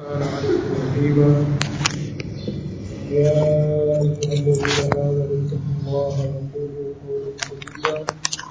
كان عليكم رقيبا يا أيها الذين آمنوا اتقوا الله وقولوا قولا سديدا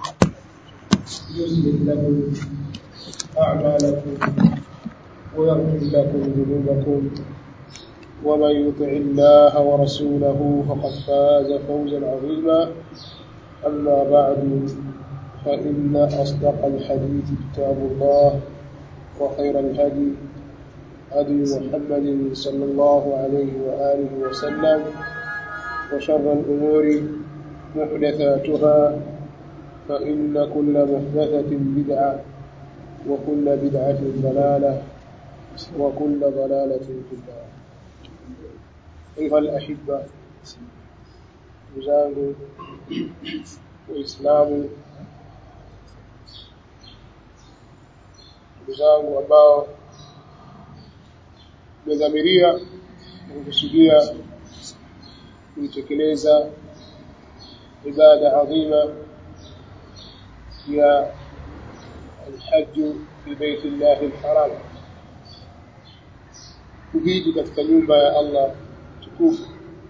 يصلح لكم أعمالكم ويغفر لكم ذنوبكم ومن يطع الله ورسوله فقد فاز فوزا عظيما أما بعد فإن أصدق الحديث كتاب الله وخير الهدي هدي محمد صلى الله عليه وآله وسلم وشر الأمور محدثاتها فإن كل محدثة بدعة وكل بدعة ضلالة وكل ضلالة في النار أيها الأحبة وزانه وإسلامه ndugu zangu ambao tumedhamiria na kukusudia kuitekeleza ibada adhima ya alhaju fi beiti llahi lharam kuhiji katika nyumba ya allah tukufu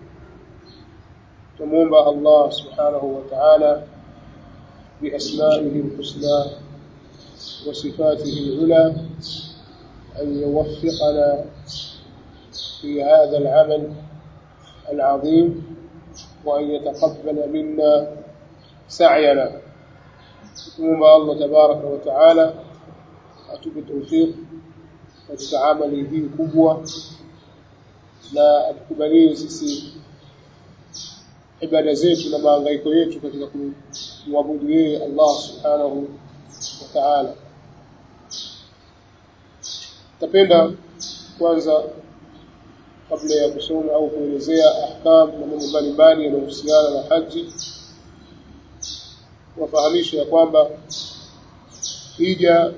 tumwomba allah subhanahu wa taala biasmaihi lhusna وصفاته العلى أن يوفقنا في هذا العمل العظيم وأن يتقبل منا سعينا ثم الله تبارك وتعالى أتوب التوفيق katika amali hii kubwa na atukubalie sisi ibada zetu na maangaiko yetu katika kumwabudu yeye Allah subhanahu wa ta'ala tapenda kwanza kabla ya kusoma au kuelezea ahkam na mambo mbalimbali yanayohusiana na haji wafahamisha ya kwamba hija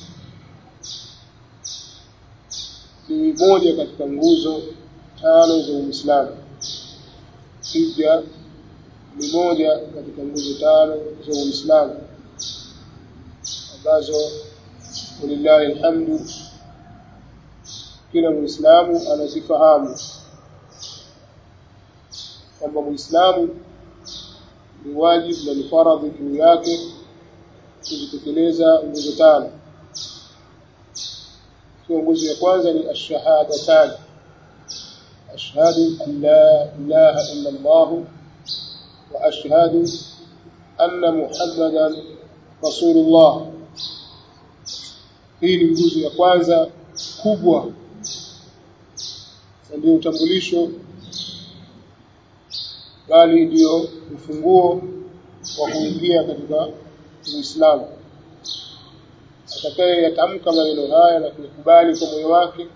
ni moja katika nguzo tano za Uislamu. Hija ni moja katika nguzo tano za Uislamu ambazo walillahi alhamdu kila muislamu anazifahamu kwamba muislamu ni wajibu na ni faradhi juu yake kuzitekeleza nguzo tano ikiwa nguzo ya kwanza ni ashahadatan ashhadu an la ilaha illa allah wa ashhadu anna muhammadan rasulullah hii ni nguzo ya kwanza kubwa na ndio utambulisho bali ndio ufunguo wa kuingia katika Uislamu. Atakaye yatamka maneno haya na kukubali kwa moyo wake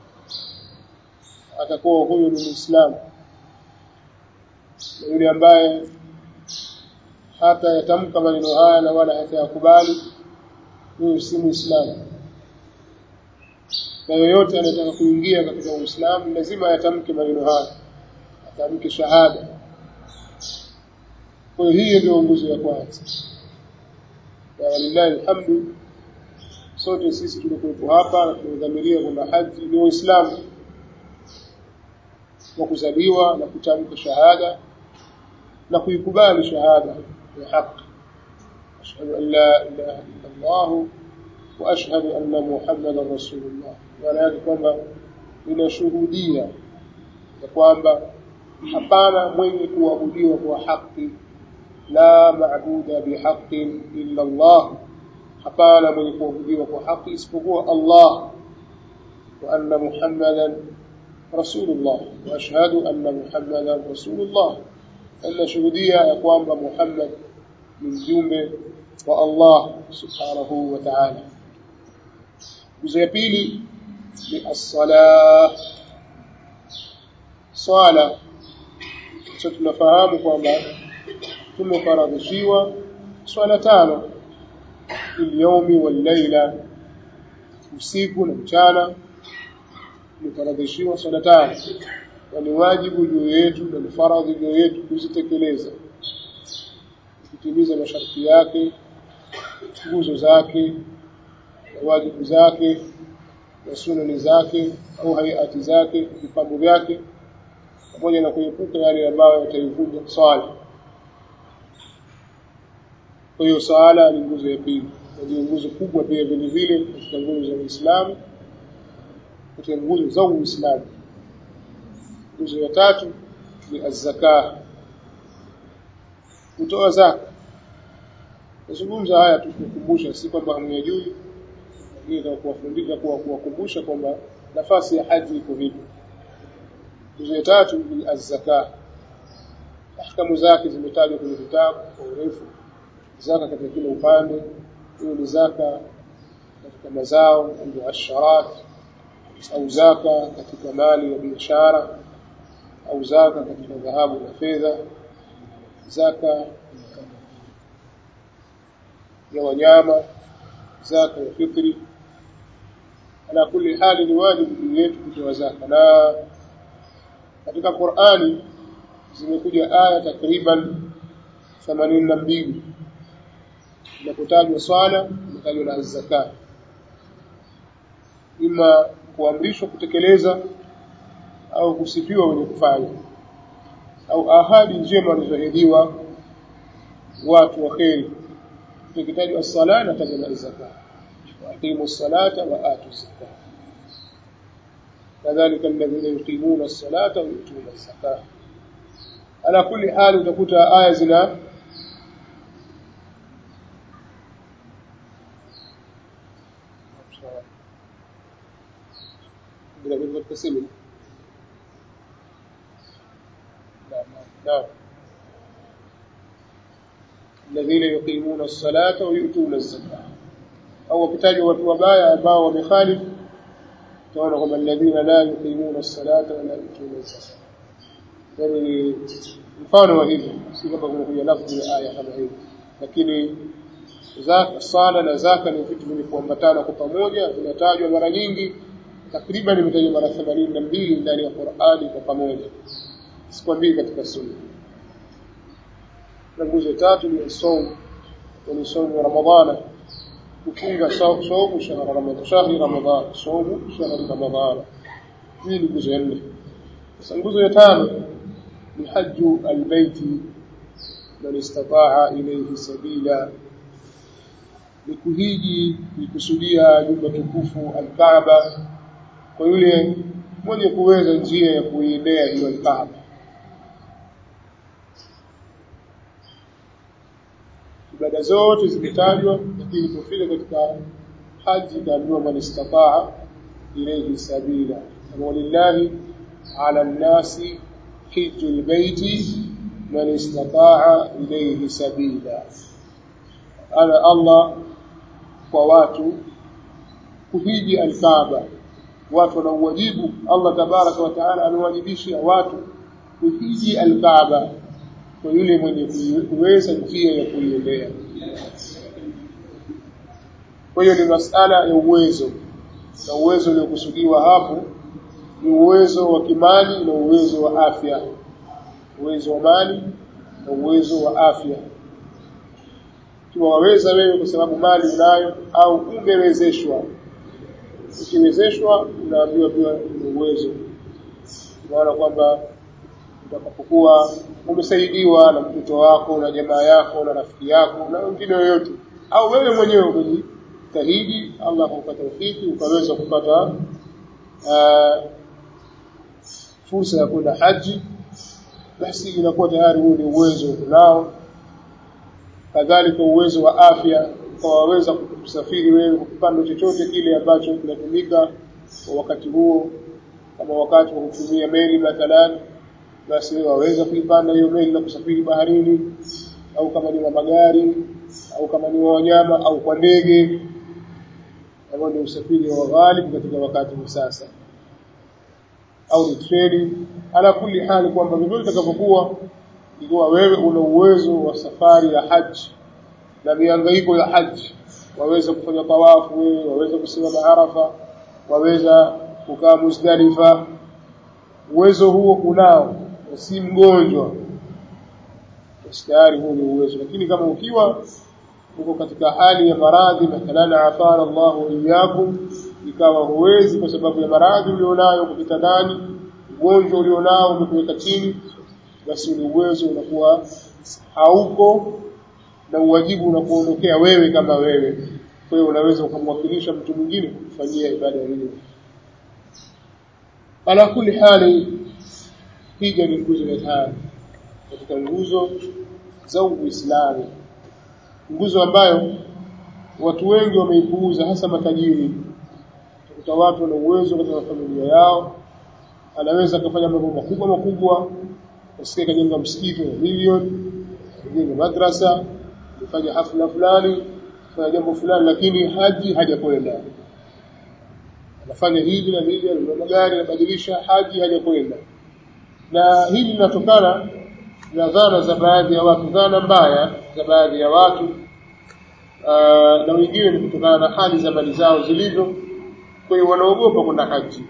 atakuwa huyu ni Muislamu. Na yule ambaye hata yatamka maneno haya na wala hatayakubali huyu si Muislamu na yoyote anayetaka kuingia katika Uislamu lazima yatamke maneno haya, atamke shahada. Kwa hiyo hii ndio nguzo ya kwanza, na walillahi alhamdu, sote sisi tulikuwepo hapa na tumedhamiria kwamba haji ni Uislamu wa kuzaliwa na kutamka shahada na kuikubali shahada ya haki. ashhadu an la ilaha illa Allah wa ashhadu anna Muhammadan rasulullah maana yake kwamba ninashuhudia ya kwamba hapana mwenye kuabudiwa kwa haki la maabuda bihaqin illa Allah hapana mwenye kuabudiwa kwa haki isipokuwa Allah wa anna Muhammadan rasulullah wa ashhadu anna Muhammadan rasulullah ninashuhudia ya kwamba Muhammad ni mjumbe wa Allah subhanahu wa ta'ala nguzo ya pili ni as-sala swala sasa tunafahamu kwamba tumefaradhishiwa swala tano ilyomi wal-laila usiku na mchana tumefaradhishiwa swala tano na ni wajibu juu yetu na ni faradhi juu yetu kuzitekeleza kutimiza masharti yake nguzo zake wajibu zake na sunani zake au hayati zake vipambo vyake pamoja na kuepuka yale ambayo yataivunja swala kwa hiyo swala ni nguzo ya pili na ndio nguzo kubwa pia vile vile katika nguzo za Uislamu katika nguzo za Uislamu nguzo ya tatu ni az-zakah kutoa zaka nazungumza haya tukukumbusha si kwamba hamyajui lakini na kuwafundisha kuwa kuwakumbusha kwamba nafasi ya haji iko vipi nguzo ya tatu ni az-zakah ahkamu zake zimetajwa kwenye vitabu kwa urefu zaka katika kila upande hiyo ni zaka katika mazao ndio asharat au zaka katika mali ya biashara au zaka katika dhahabu na fedha zaka ya wanyama zaka ya fitri ala kulli hali ni wajibu juu yetu kutoa zaka na katika Qur'ani zimekuja aya takriban 82 inapotajwa swala inatajwa na zaka ima kuamrishwa kutekeleza au kusifiwa wenye kufanya au ahadi njema walizoahidiwa watu wa kheri tukitajwa as-sala na tajwa na zaka waqimu as-salata wa atu az-zakah kadhalika alladhina yuqimuna as-salata wa yutuna az-zakah ala kulli hali utakuta aya zina bila katika simu نعم الذين يقيمون الصلاة ويؤتون الزكاة أو كتاج watu wabaya ambao wamekhalif tunaona kwamba alladhina la yuqimuna as-salata wa la yutuna az-zakata yani mfano wa hivi si kwamba kunakuja lafzi ya aya kama hiyo lakini zaka sala na zaka ni vitu vyenye kuambatana kwa pamoja vinatajwa mara nyingi takriban imetajwa mara 82 ndani ya Qur'ani kwa pamoja sikwambii katika sunna na nguzo tatu ni somo ni somo ramadhana kufunga somo shahri ramadhana shahri ramadhana somo shahri ramadhana hii ni nguzo ya nne sasa nguzo ya tano ni haju albayti man istataa ilayhi sabila ni kuhiji ni kusudia nyumba tukufu alkaaba kwa yule mwenye kuweza njia ya kuiendea hiyo alkaaba ibada zote zimetajwa lakini kufika katika haji ikaambiwa man istataa ilayhi sabila walillahi ala nnasi hiju lbeiti man istataa ilayhi sabila ana Allah kwa watu kuhiji alkaaba watu wana uwajibu Allah tabaraka wa taala amewajibisha watu kuhiji alkaaba kwa yule mwenye kuweza njia ya kuiendea. Kwa hiyo ni masala ya uwezo, na uwezo uliokusudiwa hapo ni uwezo wa kimali na uwezo wa afya, uwezo wa mali na uwezo wa afya. Ikiwa waweza wewe kwa sababu mali unayo au umewezeshwa, ukiwezeshwa unaambiwa pia ni uwezo, maana kwamba utakapokuwa umesaidiwa na mtoto wako na jamaa yako na rafiki yako na wengine yoyote au wewe mwenyewe umejitahidi Allah akupa tawfiki ukaweza kupata uh, fursa ya kwenda haji basi inakuwa tayari huo ni uwezo unao kadhalika uwezo wa afya ukawaweza kusafiri wewe kwa kipando chochote kile ambacho kinatumika kwa wakati huo kama wakati wa kutumia meli mathalan basi waweza kuipanda hiyo meli na kusafiri baharini au kama ni wa magari au kama ni wa wanyama au kwa ndege ambao ni usafiri wa ghalibu katika wakati wa sasa au ni treni ala kuli hali kwamba vyovyote itakavyokuwa ikiwa wewe una uwezo wa safari ya haji na miangaiko ya haji waweza kufanya tawafu wewe waweza kusimama Arafa waweza kukaa Muzdalifa uwezo huo unao si mgonjwa tayari huo ni uwezo lakini kama ukiwa uko katika hali ya maradhi mathalan afara Allahu iyyakum ikawa huwezi kwa sababu ya maradhi ulionayo kupita ndani ugonjwa ulionao umekuweka chini basi ule uwezo unakuwa hauko na uwajibu unakuondokea wewe kama wewe kwa hiyo unaweza ukamwakilisha mtu mwingine kufanyia ibada hiyo ala kuli hali hija ni nguzo ya tano katika nguzo za Uislamu nguzo ambayo watu wengi wameipuuza hasa matajiri utakuta watu wana uwezo katika familia yao anaweza akafanya mambo makubwa makubwa usikie kajenga msikiti wa milioni kajenga madrasa kufanya hafla fulani kufanya jambo fulani lakini haji hajakwenda anafanya hivi na hivi ananunua magari anabadilisha haji hajakwenda na hili linatokana na dhana za baadhi ya watu dhana mbaya za baadhi ya watu uh, na wengine ni kutokana na hali za mali zao zilivyo kwa hiyo wanaogopa kwenda haji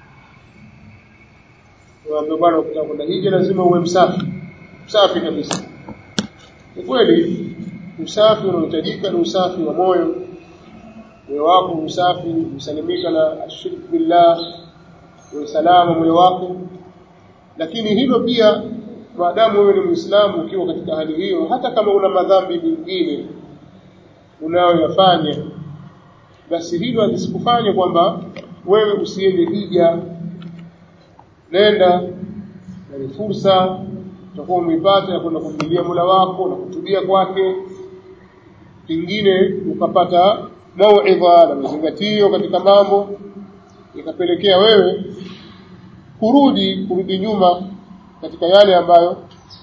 ndio bwana ukitaka kwenda hija lazima uwe msafi msafi kabisa ni kweli usafi unaohitajika ni usafi wa moyo moyo wako usafi usalimika na ashirk billah usalama moyo wako lakini hilo pia maadamu wewe ni muislamu ukiwa katika hali hiyo hata kama una madhambi mengine unayoyafanya basi hilo lisikufanye kwamba wewe usiende hija nenda na ni fursa utakuwa umeipata ya kwenda kumlilia Mola wako na kutubia kwake pengine ukapata mauidha na mazingatio katika mambo ikapelekea wewe kurudi kurudi nyuma katika yale ambayo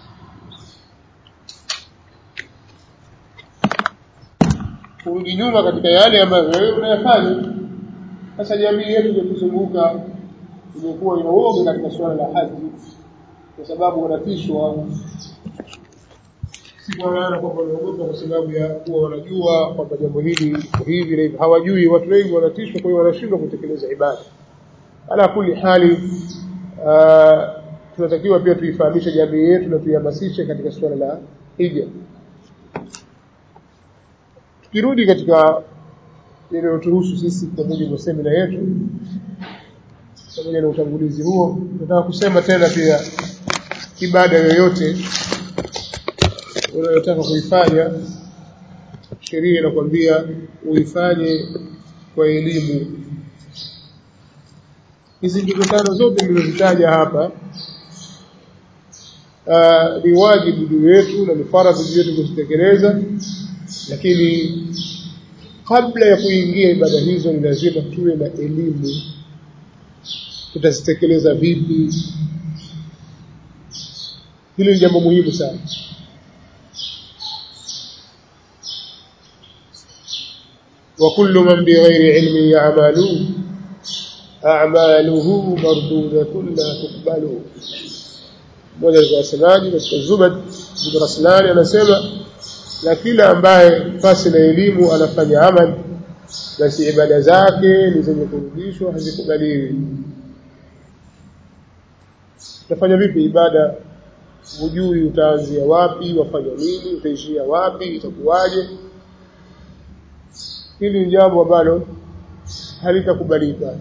kurudi nyuma katika yale ambayo wewe unayafanya sasa jamii yetu iliyotuzunguka imekuwa ina uoga katika suala la haji kwa sababu wanatishwa si kwa maana kwamba wanaogopa kwa sababu ya kuwa wanajua kwamba jambo hili liko hivi na hivi hawajui watu wengi wanatishwa kwa hiyo wanashindwa kutekeleza ibada ala kuli hali uh, tunatakiwa pia tuifahamishe jamii yetu na tuihamasishe katika suala la hija tukirudi katika inayotuhusu sisi kwa mujibu wa semina yetu pamoja na utangulizi huo nataka kusema tena pia ibada yoyote unayotaka kuifanya sheria inakwambia uifanye kwa elimu hizi nguzo tano zote nilizozitaja hapa uh, ni wajibu juu yetu na ni faradhi juu yetu kuzitekeleza lakini kabla ya kuingia ibada hizo ni lazima tuwe na elimu tutazitekeleza vipi hili ni jambo muhimu sana وكل من بغير علم يعمل أعماله مردودة لا تقبل mmoja wa wasemaji katika Zubad bin Raslani anasema na kila ambaye pasi na elimu anafanya amali basi ibada zake ni zenye kurudishwa hazikubaliwi utafanya vipi ibada hujui utaanzia wapi wafanya nini utaishia wapi itakuwaje hili ni jambo ambalo halitakubalika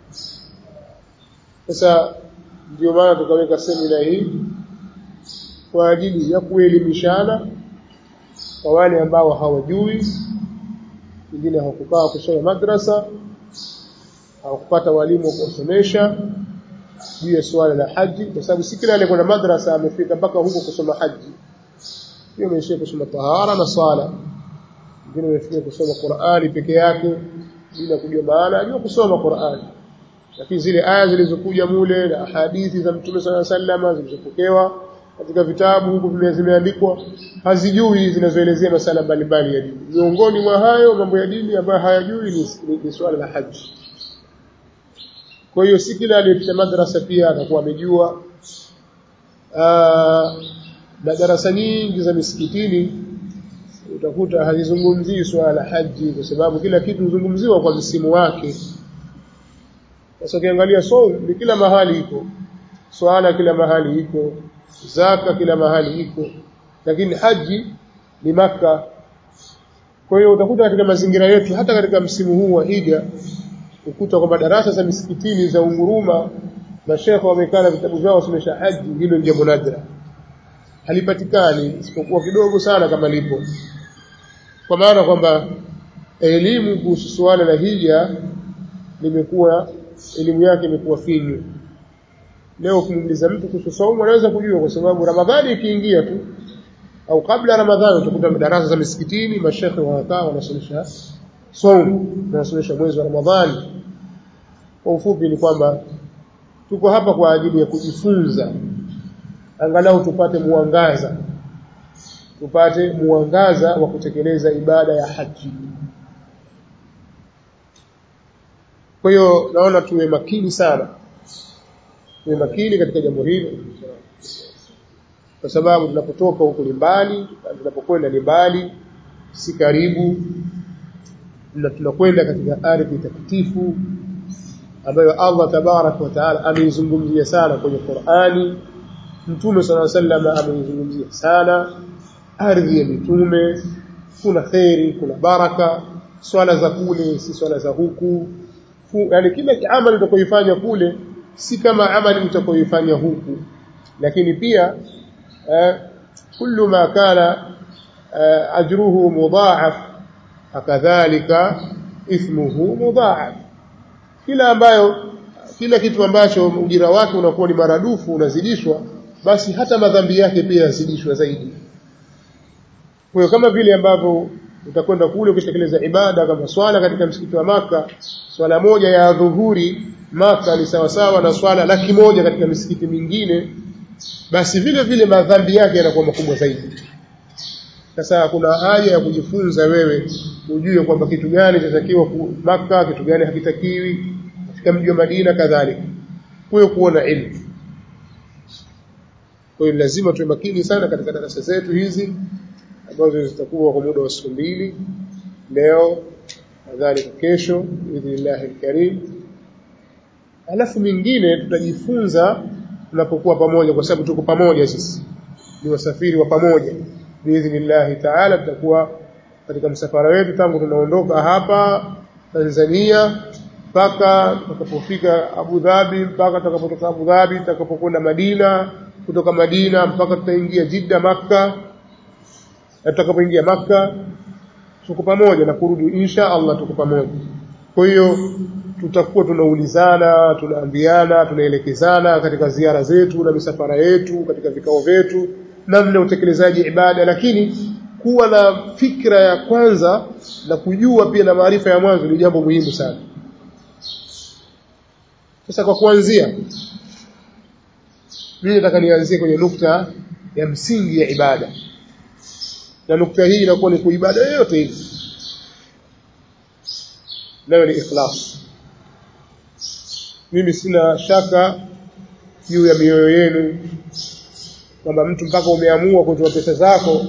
sasa ndio maana tukaweka semina hii kwa ajili ya kuelimishana kwa wale ambao hawajui wengine hawakukaa kusoma madrasa hawakupata walimu wa kuwasomesha juu ya suala la haji kwa sababu si kila aliyekwenda madrasa amefika mpaka huko kusoma haji hiyo ameishia kusoma tahara na sala wengine wamefika kusoma Qur'ani peke yake bila kujua maana ajua kusoma Qur'ani lakini zile aya zilizokuja mule na hadithi za Mtume صلى الله عليه وسلم zilizopokewa katika vitabu huko zimeandikwa hazijui zinazoelezea masala mbalimbali ya dini miongoni mwa hayo mambo ya dini ambayo hayajui ni, ni, ni swala la haji kwa hiyo si kila aliyepita madrasa pia atakuwa amejua na darasa nyingi za misikitini utakuta hazizungumzii swala la haji kwa sababu kila kitu huzungumziwa kwa msimu wake sasa ukiangalia so ni kila mahali iko swala kila mahali iko zaka kila mahali iko lakini haji ni maka kwa hiyo utakuta katika mazingira yetu hata katika msimu huu wa hija ukuta kwamba darasa za misikitini za unguruma mashekhe wamekaa na vitabu vyao wasomesha haji hilo ni jambo nadra halipatikani isipokuwa kidogo sana kama lipo kwa maana kwamba elimu kuhusu suala la hija limekuwa elimu yake imekuwa finyu leo ukimuuliza mtu kuhusu saumu anaweza kujua kwa sababu ramadhani ikiingia tu au kabla ramadhani utakuta darasa za misikitini mashekhe wanakaa wanasomesha saumu wanasomesha mwezi wa ramadhani kwa ufupi ni kwamba tuko hapa kwa ajili ya kujifunza angalau tupate mwangaza tupate mwangaza wa kutekeleza ibada ya haji kwa hiyo naona tuwe makini sana tuwe makini katika jambo hili kwa sababu tunapotoka huko ni mbali tunapokwenda ni mbali si karibu na tunakwenda katika ardhi takatifu ambayo Allah tabarak wa taala ameizungumzia sana kwenye Qur'ani Mtume صلى الله عليه وسلم ameizungumzia sana ardhi ya mitume kuna khairi kuna baraka swala za kule si swala za huku yani kila amali utakayoifanya kule si kama amali utakayoifanya huku lakini pia eh, kullu ma kana eh, ajruhu mudha'af akadhalika ithmuhu mudha'af kila ambayo kila kitu ambacho ujira wake unakuwa ni maradufu unazidishwa basi hata madhambi yake pia yazidishwa zaidi kwa hiyo kama vile ambavyo utakwenda kule ukitekeleza ibada kama swala katika msikiti wa maka swala moja ya dhuhuri maka ni sawasawa na swala laki moja katika misikiti mingine basi vile vile madhambi yake yanakuwa makubwa zaidi sasa kuna haja ya kujifunza wewe ujue kwamba kitu gani kinatakiwa maka kitu gani hakitakiwi katika mji wa Madina kadhalika kwa kuona ilmu kwa hiyo lazima tuwe makini sana katika darasa zetu hizi ambazo zitakuwa kwa muda wa siku mbili leo kadhalika kesho biidhnillah alkarim alafu mingine tutajifunza tunapokuwa pamoja kwa sababu tuko pamoja sisi ni wasafiri wa pamoja biidhnillah taala tutakuwa katika msafara wetu tangu tunaondoka hapa Tanzania mpaka tutakapofika Abu Dhabi mpaka tutakapotoka Abu Dhabi tutakapokwenda Madina kutoka Madina mpaka tutaingia Jidda Makka na tutakapoingia Makka tuko pamoja na kurudi insha Allah tuko pamoja kwa hiyo tutakuwa tunaulizana tunaambiana tunaelekezana katika ziara zetu na misafara yetu katika vikao vyetu namna utekelezaji ibada lakini kuwa na fikra ya kwanza na kujua pia na maarifa ya mwanzo ni jambo muhimu sana sasa kwa kuanzia mimi nataka nianzie kwenye nukta ya msingi ya ibada na nukta hii inakuwa ni kuibada yoyote hii nayo ni ikhlas mimi sina shaka juu ya mioyo yenu kwamba mtu mpaka umeamua kutoa pesa zako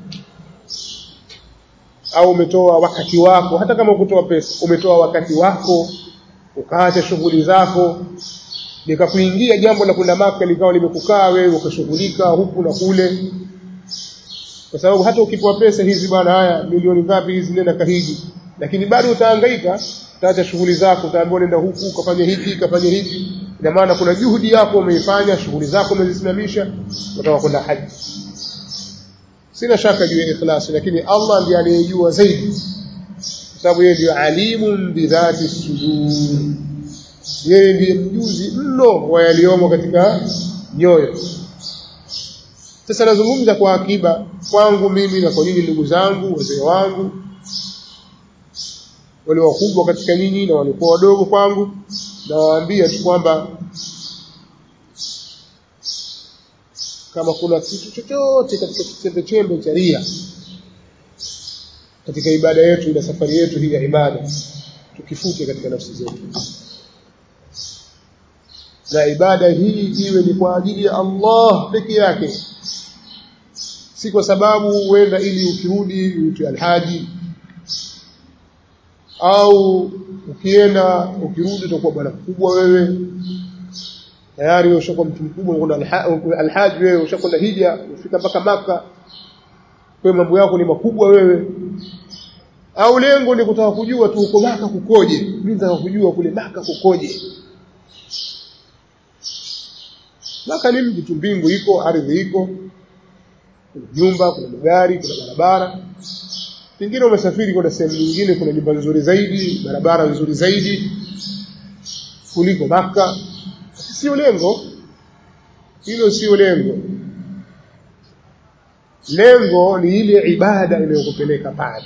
au umetoa wakati wako hata kama ukutoa pesa umetoa wakati wako ukaacha shughuli zako likakuingia jambo la kwenda maka likawa limekukaa wewe ukashughulika huku na kule kwa sababu hata ukipewa pesa hizi bwana haya milioni ngapi hizi nenda kahiji lakini bado utahangaika utaacha shughuli zako utaambiwa nenda huku ukafanya hiki ukafanya hiki ina maana kuna juhudi yako umeifanya shughuli zako umezisimamisha unataka kwenda haji sina shaka juu ya ikhlas lakini Allah ndiye anayejua zaidi kwa sababu yeye ndiye alimun bidhati sudur yeye ndiye mjuzi mno wa yaliyomo katika nyoyo sasa nazungumza kwa akiba kwangu mimi na kwa nyinyi ndugu zangu wazee wangu wale wakubwa katika nyinyi na walikuwa wadogo kwangu nawaambia tu kwamba kama kuna kitu chochote katika chembe chembe cha ria katika ibada yetu ila safari yetu hii ya ibada tukifute katika nafsi zetu na ibada hii iwe ni kwa ajili ya Allah peke yake si kwa sababu huenda ili ukirudi uitwe alhaji au ukienda ukirudi utakuwa bwana mkubwa wewe tayari ushakuwa mtu mkubwa kuna alhaji wewe ushakwenda hija ufika mpaka maka kwa mambo yako ni makubwa wewe au lengo ni kutaka kujua tu uko Maka kukoje mimi nataka kujua kule Maka kukoje Maka ni mji tu mbingu iko ardhi iko kuna nyumba kuna magari kuna barabara pengine umesafiri kwenda sehemu nyingine kuna nyumba nzuri zaidi barabara nzuri zaidi kuliko Maka sio lengo hilo sio lengo lengo ni ile ibada inayokupeleka pale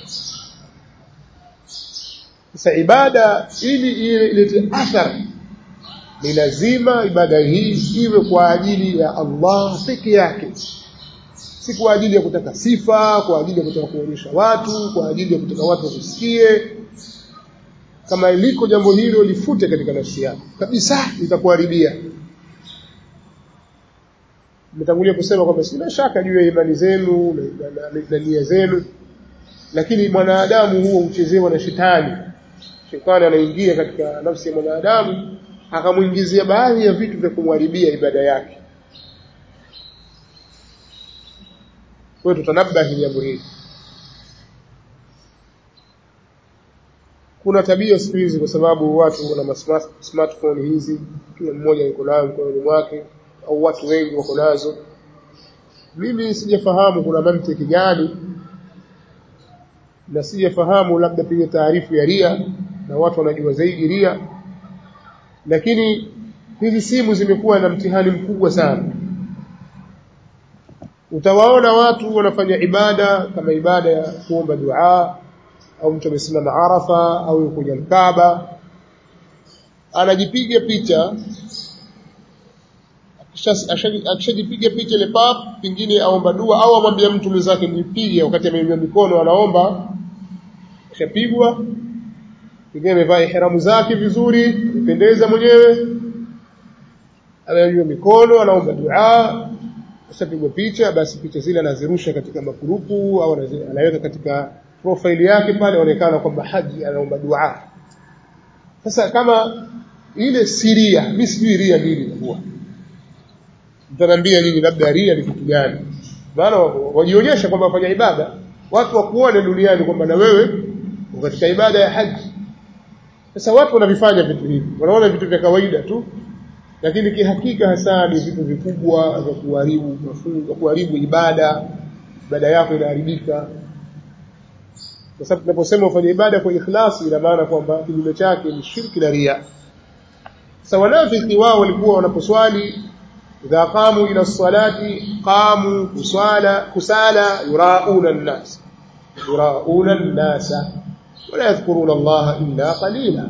sasa ibada ili ilete athari ni lazima ibada hii iwe kwa ajili ya Allah peke yake si kwa ajili ya kutaka sifa kwa ajili ya kutaka kuonyesha watu kwa ajili ya kutaka watu wasikie kama iliko jambo hilo lifute katika nafsi yako kabisa litakuharibia nimetangulia kusema kwamba sina shaka juu ya imani zenu na nia zenu lakini mwanadamu huo huchezewa na shetani shetani anaingia katika nafsi ya mwanadamu akamuingizia baadhi ya vitu vya kumharibia ibada yake kwa hiyo tutanabahi jambo hili kuna tabia siku hizi kwa sababu watu wana smartphone hizi kila mmoja yuko nayo mkononi mwake au watu wengi wako nazo mimi sijafahamu kuna mantiki gani na sijafahamu labda pia taarifu ya ria na watu wanajua zaidi ria lakini hizi simu zimekuwa na mtihani mkubwa sana utawaona watu wanafanya ibada kama ibada ya kuomba dua au mtu amesimama Arafa au yuko kwenye Kaaba anajipiga picha akishajipiga picha ile pap pingine aomba dua au amwambia mtu mwenzake nipige wakati ameinua mikono anaomba kishapigwa pengine amevaa ihramu zake vizuri mpendeza mwenyewe ananyanyua mikono anaomba dua ashapigwa picha basi picha zile anazirusha katika makurupu au anaweka katika profile yake pale onekana kwamba haji anaomba dua sasa kama ile siria mimi sijui ria nini inakuwa mtaniambia nyinyi labda ria ni kitu gani maana wajionyesha kwamba wafanya ibada watu wakuone duniani kwamba na wewe katika ibada ya haji sasa watu wanavifanya vitu hivi wanaona vitu vya kawaida tu lakini kihakika hasa ni vitu vikubwa vya kuharibu mafunzo kuharibu ibada ibada yako inaharibika kwa sababu tunaposema ufanye ibada kwa ikhlasi ina maana kwamba kinyume chake ni shirki na ria sasa wanafiki wao walikuwa wanaposwali idha qamu ila salati qamu kusala kusala yurauna an-nas yurauna an-nasa wala yadhkuruna Allah illa qalila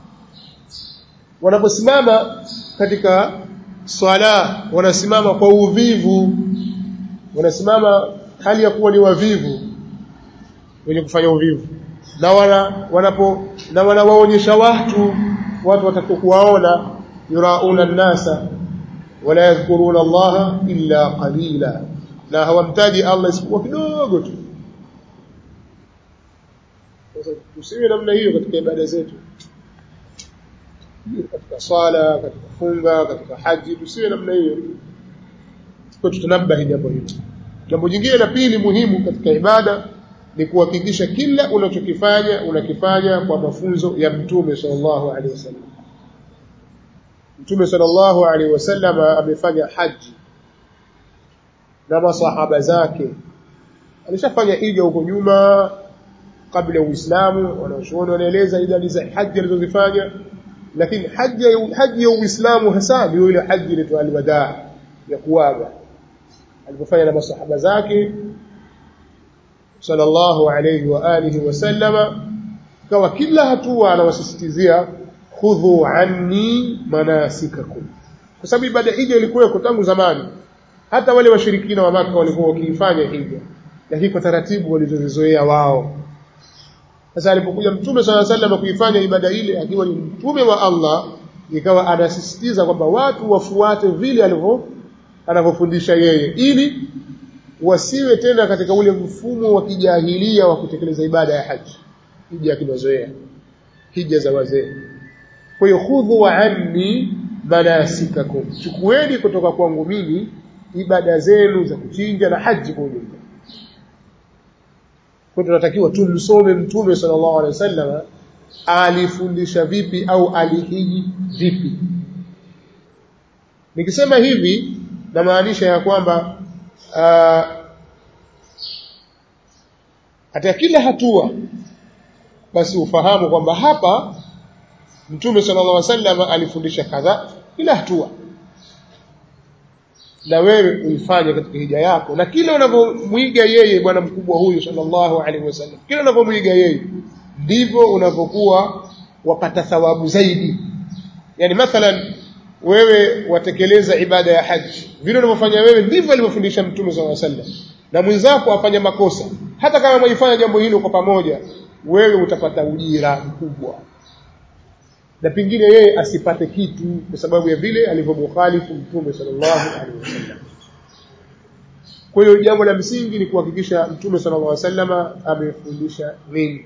wanaposimama katika swala wanasimama kwa uvivu wanasimama hali ya kuwa ni wavivu wenye kufanya uvivu na wana wanapo na wanawaonyesha watu watu watakokuwaona yurauna nasa wala yadhkuruna Allah illa qalila na hawamtaji Allah isipokuwa kidogo tu sasa tusiwe namna hiyo katika ibada zetu katika swala katika funga katika haji tusiwe namna hiyo kwa tutanabahi jambo hilo jambo jingine la pili muhimu katika ibada ni kuhakikisha kila unachokifanya unakifanya kwa mafunzo ya mtume sallallahu alaihi wasallam mtume sallallahu alaihi wasallam amefanya haji na masahaba zake alishafanya hija huko nyuma kabla ya Uislamu wanachuoni wanaeleza idadi za haji alizozifanya lakini haji haji ya Uislamu hasa ndio ile haji ile alwadaa ya kuaga alipofanya na masahaba zake sallallahu alayhi wa alihi wasallama kawa kila hatua anawasisitizia khudhu anni manasikakum kwa sababu ibada hija ilikuwa tangu zamani hata wale washirikina wa maka walikuwa wakiifanya hija lakini kwa taratibu walizozizoea wao sasa alipokuja mtume sala sallam kuifanya ibada ile akiwa ni mtume wa Allah ikawa anasisitiza kwamba watu wafuate vile alivyo anavyofundisha yeye ili wasiwe tena katika ule mfumo wa kijahilia wa kutekeleza ibada ya haji hija kimazoea hija za wazee kwa hiyo khudhu anni manasikakum chukueni kutoka kwangu mimi ibada zenu za kuchinja na haji kwa ujumla kwa tunatakiwa tumsome mtume sallallahu alaihi wasallam alifundisha vipi au alihiji vipi nikisema hivi namaanisha ya kwamba uh, katika kila hatua basi ufahamu kwamba hapa mtume sallallahu alaihi wasallam alifundisha kadhaa kila hatua na wewe uifanye katika hija yako na kila unavyomwiga yeye bwana mkubwa huyu sallallahu alaihi wasallam kila unavyomwiga yeye ndivyo unavyokuwa wapata thawabu zaidi yani mathalan wewe watekeleza ibada ya haji vile unavyofanya wewe ndivyo alivyofundisha mtume sallallahu alaihi wasallam na mwenzako afanya makosa hata kama mwaifanya jambo hilo kwa pamoja wewe utapata ujira mkubwa na pengine yeye asipate kitu kwa sababu ya vile alivyomukhalifu mtume sallallahu alaihi wasallam kwa hiyo jambo la msingi ni kuhakikisha mtume sallallahu alaihi wasallam amefundisha nini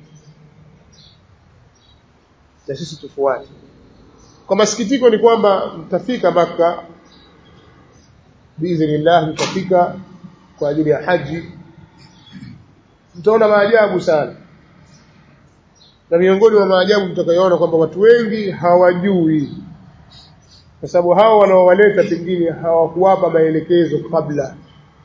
na sisi tufuate kwa masikitiko ni kwamba mtafika maka biidhnillah mtafika kwa ajili ya haji mtaona maajabu sana na miongoni mwa maajabu mtakayoona kwamba watu wengi hawajui kwa sababu hao wanaowaleta pengine hawakuwapa maelekezo kabla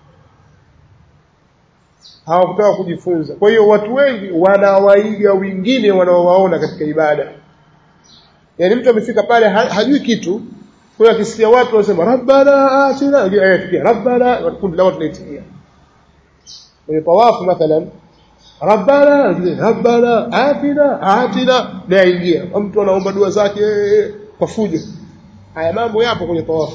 hawakutaka kujifunza kwa hiyo watu wengi wanawaiga wengine wanaowaona katika ibada yaani mtu amefika pale hajui kitu kwa hiyo akisikia watu wanasema rabbana atina ayatikia rabbana kundi la watu naitikia kwenye tawafu mathalan rabbana rabbana atina atina na aingia mtu anaomba dua zake kwa fujo haya mambo yapo kwenye tawafu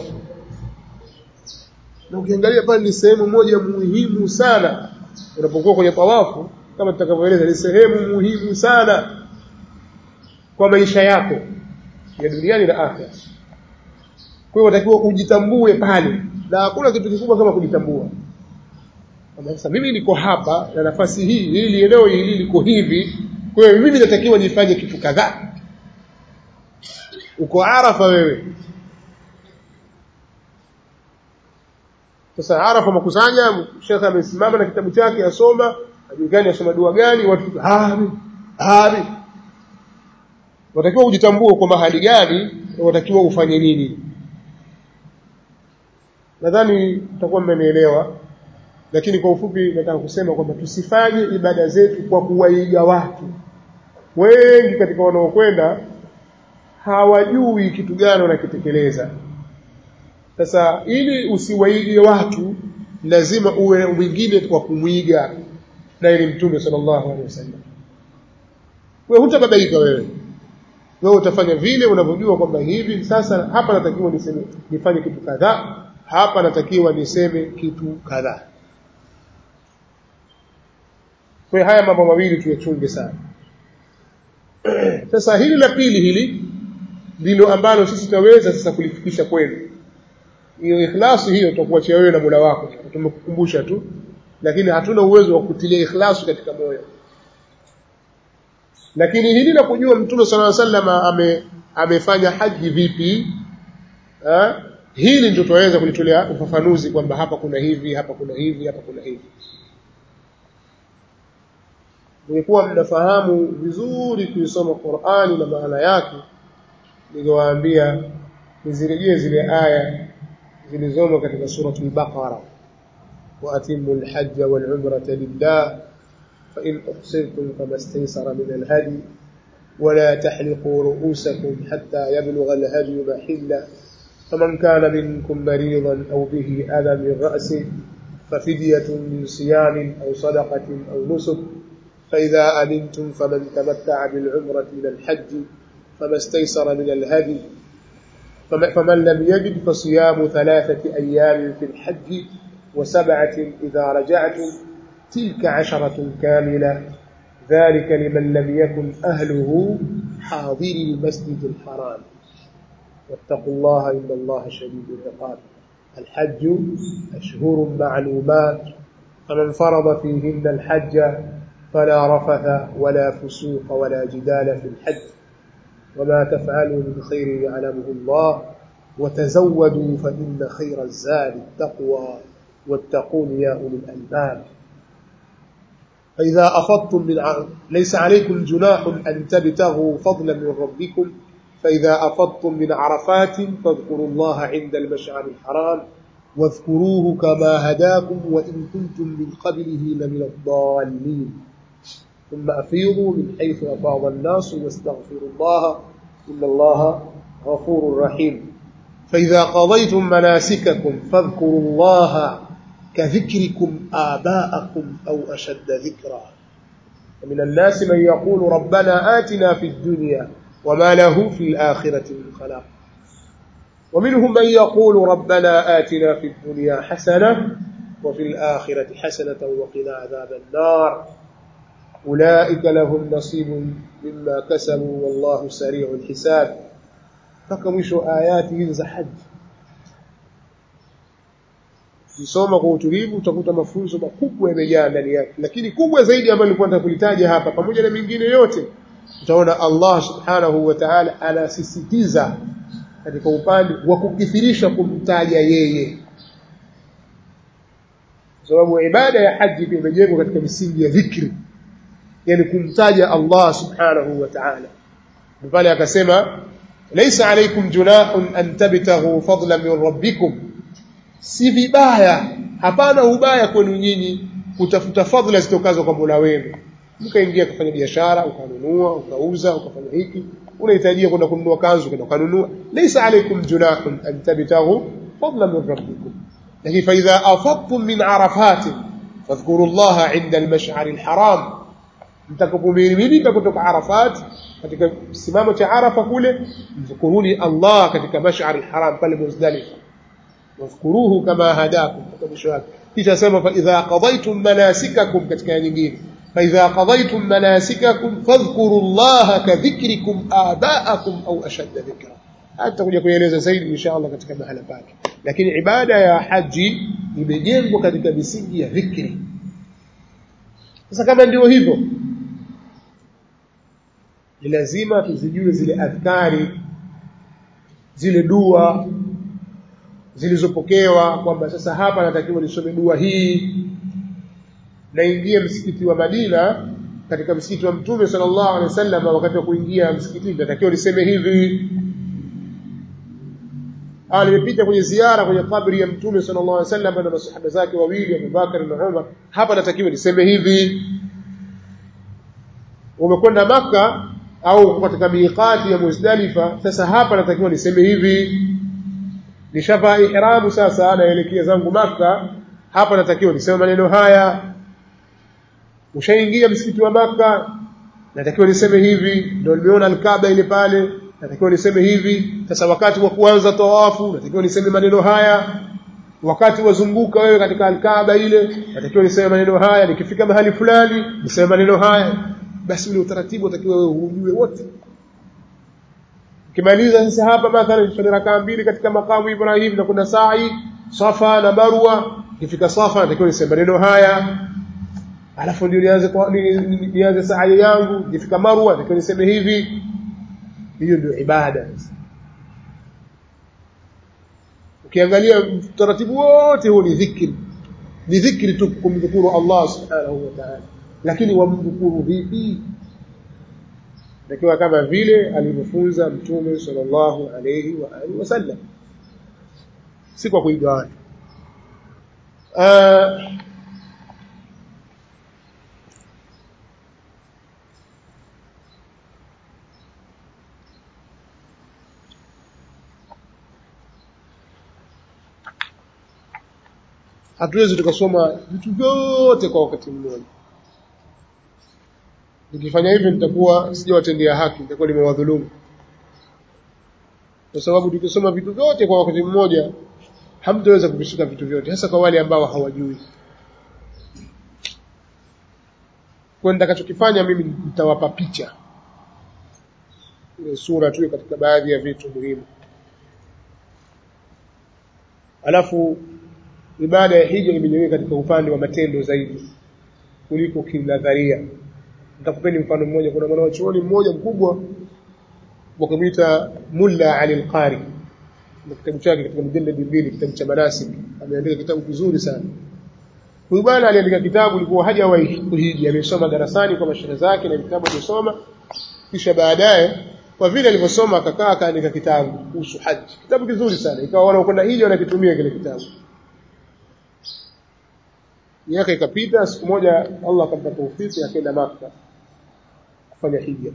na ukiangalia pale ni sehemu moja muhimu sana unapokuwa kwenye tawafu kama tutakavyoeleza ni sehemu muhimu sana kwa maisha yako ya duniani na akhera kwa hiyo unatakiwa ujitambue pale na hakuna kitu kikubwa kama kujitambua sasa mimi niko hapa na nafasi hii hili eneo hili liko hivi kwa hiyo mimi natakiwa nifanye kitu kadhaa uko arafa wewe sasa arafa makusanya shekhe amesimama na kitabu chake asoma ajulikani asoma dua gani watu amin amin watakiwa ujitambue kwa mahali gani watakiwa ufanye nini nadhani mtakuwa mmenielewa lakini kwa ufupi nataka kusema kwamba tusifanye ibada zetu kwa kuwaiga watu wengi katika wanaokwenda hawajui kitu gani wanakitekeleza sasa ili usiwaige watu lazima uwe mwingine kwa kumwiga na ili mtume sallallahu alaihi wasallam wewe hutabadilika wewe wewe utafanya vile unavyojua kwamba hivi sasa hapa natakiwa niseme nifanye kitu kadhaa hapa natakiwa niseme kitu kadhaa kwa haya mambo mawili tuyachunge sana sasa hili la pili hili ndilo ambalo sisi tutaweza sasa kulifikisha kwenu hiyo ikhlasi hiyo tutakuachia wewe na Mola wako tumekukumbusha tu lakini hatuna uwezo wa kutilia ikhlasi katika moyo lakini hili la kujua mtume sallallahu alaihi wasallam ame amefanya haji vipi ha? hili ndio tutaweza kulitolea ufafanuzi kwamba hapa kuna hivi hapa kuna hivi hapa kuna hivi nilikuwa mnafahamu vizuri kuisoma Qur'ani na maana yake ningewaambia nizirejee zile aya zilizomo katika suratul Baqara wa atimmu al-hajj wal-umrata lillah fa in uhsirtum famastaysara min al-hadi ولا تحلقوا رؤوسكم حتى يبلغ الهدي محله فمن كان منكم مريضا أو به أذى من رأسه ففدية من صيام أو صدقة أو نسك فإذا أمنتم فمن تمتع بالعمرة إلى الحج فما استيسر من الهدي فمن لم يجد فصيام ثلاثة أيام في الحج وسبعة إذا رجعتم تلك عشرة كاملة ذلك لمن لم يكن أهله حاضري المسجد الحرام واتقوا الله إن الله شديد العقاب الحج أشهر معلومات فمن فرض فيهن الحج فلا رفث ولا فسوق ولا جدال في الحج وما تفعلوا من خير يعلمه الله وتزودوا فإن خير الزاد التقوى واتقون يا أولي الألباب فإذا أفضتم من ع... ليس عليكم جناح أن تبتغوا فضلا من ربكم فإذا أفضتم من عرفات فاذكروا الله عند المشعر الحرام واذكروه كما هداكم وإن كنتم من قبله لمن الضالين ثم أفيضوا من حيث أفاض الناس واستغفروا الله إن الله غفور رحيم فإذا قضيتم مناسككم فاذكروا الله كذكركم آباءكم أو أشد ذكرا ومن الناس من يقول ربنا آتنا في الدنيا وما له في الآخرة من خلاق ومنهم من يقول ربنا آتنا في الدنيا حسنة وفي الآخرة حسنة وقنا عذاب النار أولئك لهم نصيب مما كسبوا والله سريع الحساب فكمش آيات za haji Ukisoma kwa utulivu utakuta mafunzo makubwa yamejaa ndani yake, lakini kubwa zaidi ambayo nilikuwa nataka kulitaja hapa, pamoja na mengine yote, utaona Allah subhanahu wa ta'ala anasisitiza katika upande wa kukithirisha kumtaja yeye, kwa sababu ibada ya haji imejengwa katika misingi ya dhikri, yani kumtaja Allah subhanahu wa ta'ala. Pale akasema laysa alaykum junahun an tabtaghu fadlan min rabbikum si vibaya hapana ubaya kwenu nyinyi kutafuta fadhila zitokazo kwa Mola wenu mkaingia kufanya biashara ukanunua ukauza ukafanya hiki unahitajia kwenda kununua kanzu kwenda kununua laysa alaykum junahun an tabtaghu fadlan min rabbikum lakini fa idha afadtum min arafat fadhkuru Allah inda al-mash'ar al-haram mtakapomiminika kutoka arafat katika simamo cha arafa kule mzukuruni Allah katika mash'ar al-haram pale muzdalifa واذكروه كما هداكم kisha sema fa idha qadaytum manasikakum katika nyingine fa idha qadaytum manasikakum fadhkuru Allah ka dhikrikum abaakum au ashadda dhikra hata kuja kueleza zaidi inshallah katika mahala pake lakini ibada ya haji imejengwa katika misingi ya dhikri sasa kama ndio hivyo ni lazima tuzijue zile adhkari zile dua zilizopokewa kwamba sasa hapa natakiwa nisome dua hii naingia msikiti wa Madina katika msikiti wa Mtume sallallahu alaihi wasallam wakati wa kuingia msikitini natakiwa niseme hivi ah nimepita kwenye ziara kwenye kabri ya Mtume sallallahu alaihi wasallam na masahaba zake wawili Abu Bakar na Umar hapa natakiwa niseme hivi umekwenda maka au katika miqati ya Muzdalifa sasa hapa natakiwa niseme hivi nishavaa ihramu sasa naelekea zangu maka hapa natakiwa niseme maneno haya ushaingia msikiti wa maka natakiwa niseme hivi ndio nimeona alkaaba ile pale natakiwa niseme hivi sasa wakati wa kuanza tawafu natakiwa niseme maneno haya wakati wazunguka wewe katika alkaaba ile natakiwa niseme maneno haya nikifika mahali fulani niseme maneno haya basi ule utaratibu utakiwa wewe ujue wote kimaliza sasa hapa mathalan swali rakaa mbili katika makamu Ibrahim na kuna sa'i Safa na Marwa ikifika Safa natakiwa niseme maneno haya alafu ndio nianze nianze sa'i yangu ikifika Marwa natakiwa niseme hivi hiyo ndio ibada ukiangalia taratibu wote huo ni dhikri ni dhikri tu kumdhukuru Allah subhanahu wa ta'ala lakini wamdhukuru vipi takiwa kama vile alivyofunza mtume sallallahu alayhi wa alihi wasallam si kwa kuiga watu hatuwezi tukasoma vitu vyote kwa wakati mmoja nikifanya hivyo nitakuwa sijawatendea haki nitakuwa nimewadhulumu kwa sababu tukisoma vitu vyote kwa wakati mmoja hamtaweza kuvishika vitu vyote hasa kwa wale ambao hawajui kwa nitakachokifanya mimi nitawapa picha ile sura tu katika baadhi ya vitu muhimu alafu ibada ya hija imejengeka katika upande wa matendo zaidi kuliko kinadharia nitakupeni mfano mmoja kuna mwanachuoni mmoja mkubwa wakamwita Mulla Ali al-Qari na kitabu chake katika mjalladi mbili kitabu cha manasik ameandika kitabu kizuri sana huyu bwana aliandika kitabu ilikuwa hajawahi kuhiji amesoma darasani kwa mashehe zake na vitabu amesoma kisha baadaye kwa vile alivyosoma akakaa akaandika kitabu kuhusu haji kitabu kizuri sana ikawa wanaokwenda hiji wanakitumia kile kitabu miaka ikapita siku moja Allah akampa taufiki akaenda Makka kufanya hija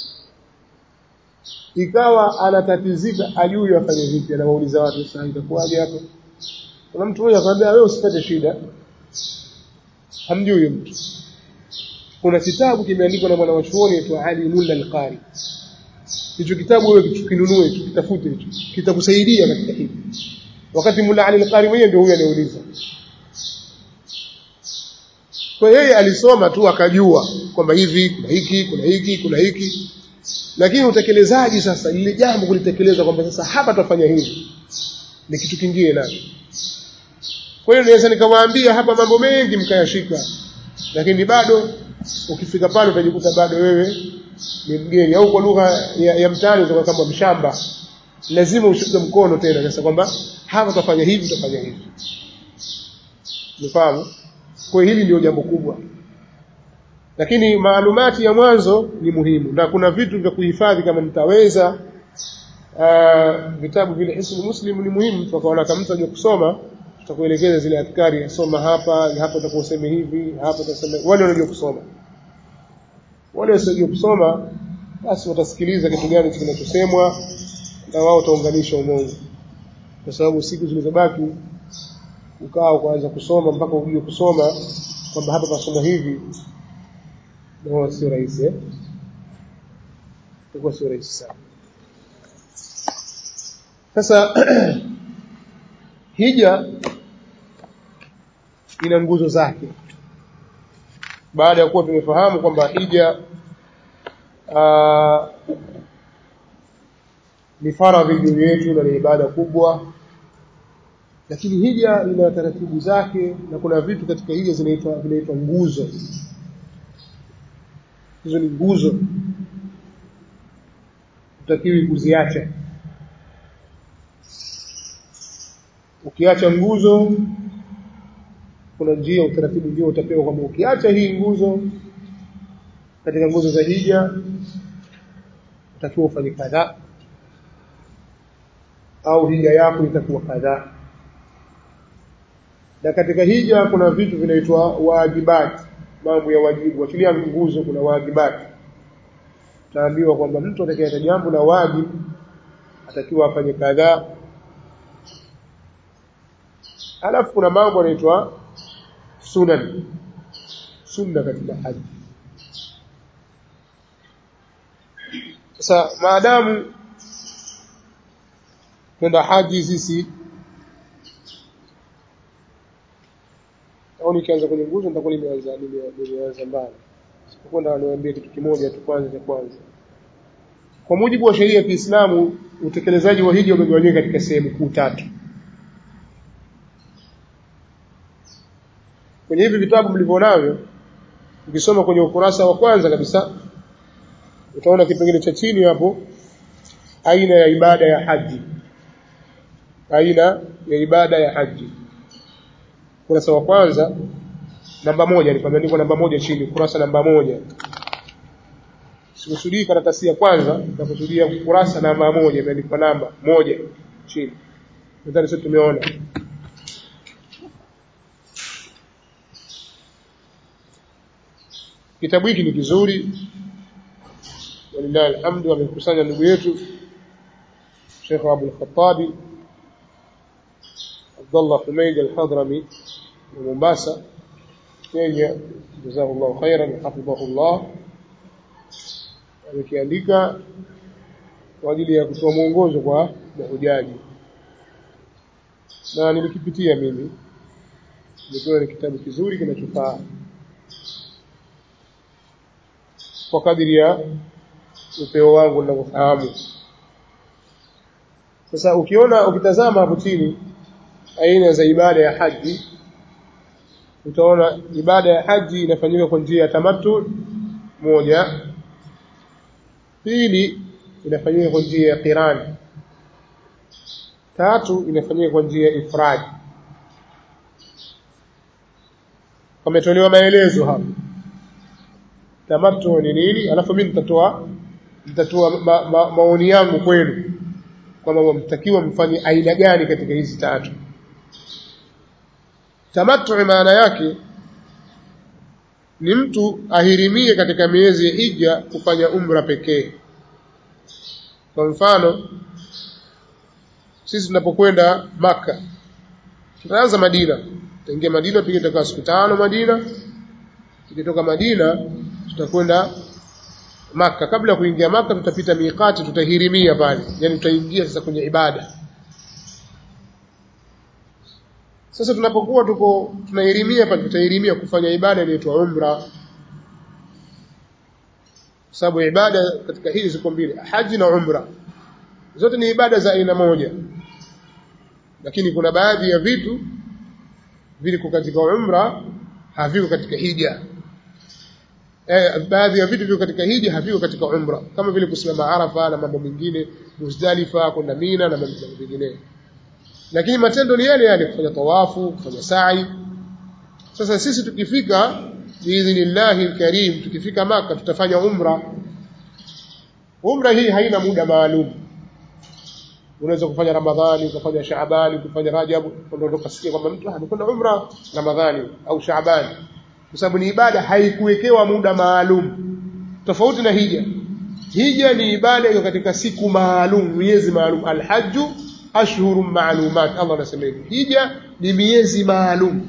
ikawa anatatizika ajui afanye vipi anawauliza watu sasa itakuwaje hapo kuna mtu mmoja akamwambia wewe usipate shida hamjui mtu kuna kitabu kimeandikwa na mwanachuoni aitwa Ali Mulla al-Qari hicho kitabu wewe kinunue hicho kitafute hicho kitakusaidia katika hili wakati Mulla Ali al-Qari mwenyewe ndio huyo anauliza kwa yeye alisoma tu akajua kwamba hivi kuna hiki kuna hiki kuna hiki lakini utekelezaji sasa lile jambo kulitekeleza kwamba sasa hapa tutafanya hivi ni kitu kingine na kwa hiyo naweza nikawaambia hapa mambo mengi mkayashika lakini bado ukifika pale utajikuta bado wewe ni mgeni au kwa lugha ya, ya mtaani utakuwa kama mshamba lazima ushike mkono tena sasa kwamba hapa tutafanya hivi tutafanya hivi Umefahamu? Kwa hili ndio jambo kubwa. Lakini maalumati ya mwanzo ni muhimu na kuna vitu vya kuhifadhi kama mtaweza uh, vitabu vile Hisnu Muslim ni muhimu tukaona kama mtu ajue kusoma tutakuelekeza zile adhkari soma hapa hapa utakuwa useme hivi hapa utasema wale wanajua kusoma wale wasiojua kusoma basi watasikiliza kitu gani kinachosemwa na wao utaunganisha umongo kwa sababu siku zilizobaki ukaa ukaanza kusoma mpaka ujue kusoma kwamba hapa pasoma hivi ndio sio rahisi eh itakuwa sio rahisi sana sasa hija ina nguzo zake baada ya kuwa tumefahamu kwamba hija aa, ni faradhi juu yetu na ni ibada kubwa lakini hija ina taratibu zake na kuna vitu katika hija zinaitwa vinaitwa nguzo hizo ni nguzo utakiwi kuziacha ukiacha nguzo kuna njia utaratibu ndio utapewa kwamba ukiacha hii nguzo katika nguzo za hija utakiwa ufanye kadhaa au hija yako itakuwa kadhaa na katika hija kuna vitu vinaitwa wajibati mambo ya wajibu achilia nguzo kuna wajibati taambiwa kwamba mtu atakayeta jambo la wajibu atakiwa afanye kadhaa alafu kuna mambo yanaitwa sunan sunna katika haji sasa maadamu kwenda haji sisi au nikianza kwenye nguzo nitakuwa nimeanza nimeanza mbali sipokwenda niwaambie kitu kimoja tu kwanza cha kwanza kwa mujibu wa sheria ya Kiislamu utekelezaji wa hija umegawanyika katika sehemu kuu tatu kwenye hivi vitabu mlivyonavyo ukisoma kwenye ukurasa wa kwanza kabisa utaona kipengele cha chini hapo aina ya ibada ya haji aina ya ibada ya haji ukurasa wa kwanza namba moja ni pameandikwa namba moja chini ukurasa namba moja sikusudii karatasi ya kwanza nakusudia ukurasa namba moja imeandikwa namba moja chini nadhani sisi tumeona kitabu hiki ni kizuri walillahi alhamdu amekusanya ndugu yetu Sheikh Abu al-Khattabi Abdullah Humaid al-Hadrami wa Mombasa Kenya jazakallahu khairan hafidhahullah amekiandika kwa ajili ya kutoa mwongozo kwa mahujaji na nilikipitia mimi nikiwa ni kitabu kizuri kinachofaa kwa kadiri ya upeo wangu ninavyofahamu sasa ukiona ukitazama hapo chini aina za ibada ya haji utaona ibada ya haji inafanyika kwa njia ya tamattu moja pili inafanyika kwa njia ya qirani tatu inafanyika kwa njia ya ifradi pametolewa maelezo hapa tamattu ni nini alafu mimi nitatoa nitatoa ma, ma, maoni yangu kwenu kwamba mtakiwa mfanye aina gani katika hizi tatu tamattu maana yake ni mtu ahirimie katika miezi ya hija kufanya umra pekee kwa mfano sisi tunapokwenda maka tutaanza Madina tutaingia Madina pia tutakaa siku tano Madina tukitoka Madina tutakwenda maka kabla ya kuingia maka tutapita miqati tutahirimia pale yani tutaingia sasa kwenye ibada sasa tunapokuwa tuko tunahirimia pale tutahirimia kufanya ibada inaitwa umra sababu ibada katika hili ziko mbili haji na umra zote ni ibada za aina moja lakini kuna baadhi ya vitu viliko katika umra haviko katika hija eh, baadhi ya vitu viko katika hija haviko katika umra kama vile kusimama arafa na mambo mengine muzdalifa kwenda mina na mambo mengine lakini matendo ni yale yale kufanya tawafu kufanya sa'i sasa sisi tukifika biidhnillahi alkarim tukifika maka tutafanya umra umra hii haina muda maalum unaweza kufanya ramadhani ukafanya shaabani ukafanya rajab ndio ukasikia kwamba mtu amekwenda umra ramadhani au shaabani kwa sababu ni ibada haikuwekewa muda maalum tofauti na hija hija ni ibada iliyo katika siku maalum miezi maalum alhajju ashhurun maalumat Allah anasema hivi hija ni miezi maalum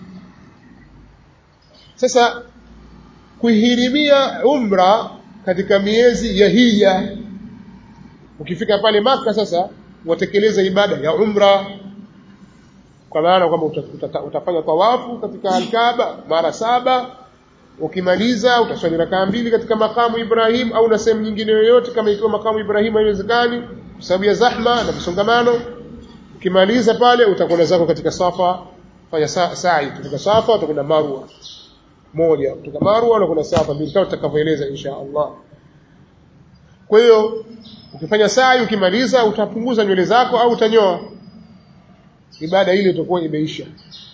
sasa kuhirimia umra katika miezi ya hija ukifika pale maka sasa watekeleza ibada ya umra kwa maana kwamba utafanya tawafu katika alkaaba mara saba ukimaliza utaswali rakaa mbili katika makamu Ibrahim au na sehemu nyingine yoyote kama ikiwa makamu Ibrahim haiwezekani kwa sababu ya zahma na msongamano ukimaliza pale utakwenda zako katika safa fanya sa'i kutoka safa utakwenda marwa moja kutoka marwa na kuna safa mbili kama tutakavyoeleza insha Allah kwa hiyo ukifanya sa'i ukimaliza utapunguza nywele zako au utanyoa ibada ile itakuwa imeisha